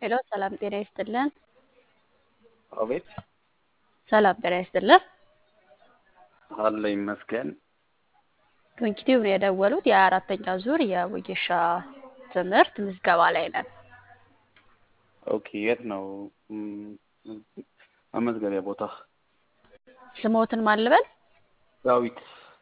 ሄሎ ሰላም ጤና ይስጥልን። አቤት ሰላም ጤና ይስጥልን። አለ ይመስገን። ዶንኪቲቭ ነው የደወሉት። የአራተኛ ዙር የወጌሻ ትምህርት ምዝገባ ላይ ነን። ኦኬ የት ነው ም- መመዝገቢያ ቦታ? ስሞትን ማን ልበል? ዳዊት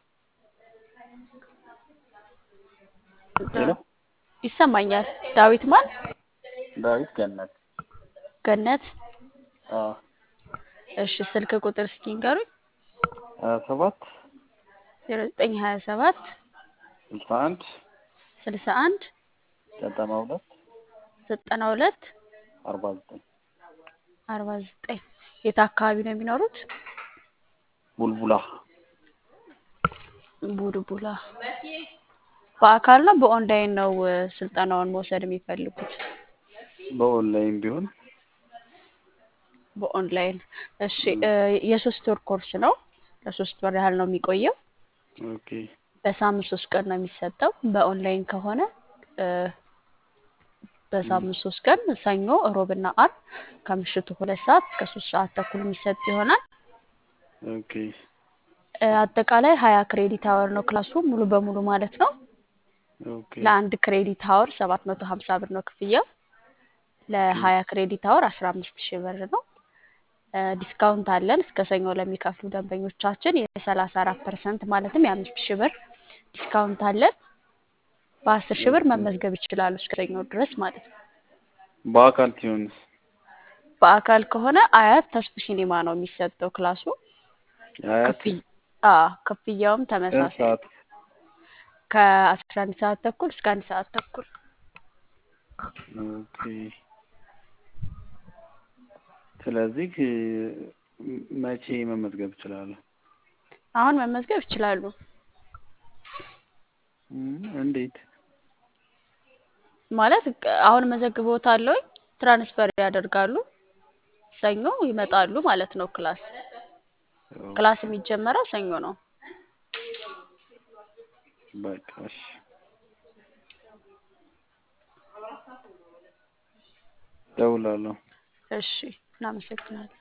ሄሎ ይሰማኛል። ዳዊት ማን? ዳዊት ገነት ገነት። አ እሺ ስልክ ቁጥር እስኪ ንገሩኝ። ሀያ ሰባት ዜሮ ዘጠኝ ሀያ ሰባት ስልሳ አንድ ስልሳ አንድ ዘጠና ሁለት ዘጠና ሁለት አርባ ዘጠኝ አርባ ዘጠኝ የት አካባቢ ነው የሚኖሩት? ቡልቡላ ቡልቡላ። በአካል ነው በኦንላይን ነው እ፣ ስልጠናውን መውሰድ የሚፈልጉት? በኦንላይን ቢሆን በኦንላይን። እሺ እ፣ የሶስት ወር ኮርስ ነው። ለሶስት ወር ያህል ነው የሚቆየው። ኦኬ በሳምንት ሶስት ቀን ነው የሚሰጠው። በኦንላይን ከሆነ እ፣ በሳምንት ሶስት ቀን ሰኞ፣ እሮብና አርብ ከምሽቱ ሁለት ሰዓት እስከ ሶስት ሰዓት ተኩል የሚሰጥ ይሆናል። ኦኬ እ፣ አጠቃላይ ሀያ ክሬዲት አወር ነው ክላሱ ሙሉ በሙሉ ማለት ነው። ኦኬ ለአንድ ክሬዲት አወር ሰባት መቶ ሀምሳ ብር ነው ክፍያው። ለሀያ ክሬዲት አወር አስራ አምስት ሺህ ብር ነው። እ፣ ዲስካውንት አለን እስከ ሰኞ ለሚከፍሉ ደንበኞቻችን የሰላሳ አራት ፐርሰንት ማለትም የአምስት ሺህ ብር ዲስካውንት አለን። በአስር ሺህ ብር መመዝገብ ይችላሉ እስከ ሰኞ ድረስ ማለት ነው። በአካል ሲሆንስ በአካል ከሆነ አያት ተስፉ ሲኒማ ነው የሚሰጠው ክላሱ። አያት ክፍያ አ ክፍያውም ስንት ተመሳሳይ ሰዓት? ከአስራ አንድ ሰዓት ተኩል እስከ አንድ ሰዓት ተኩል። ኦኬ ስለዚህ እ፣ መቼ መመዝገብ እችላለሁ? አሁን መመዝገብ ይችላሉ። እም፣ እንዴት? ማለት ቅ- አሁን መዘግቦታለሁ፣ ትራንስፈር ያደርጋሉ፣ ሰኞ ይመጣሉ ማለት ነው። ክላስ ክላስ የሚጀመረው ሰኞ ነው። በቃ እሺ። እደውላለሁ። እሺ፣ እናመሰግናለን።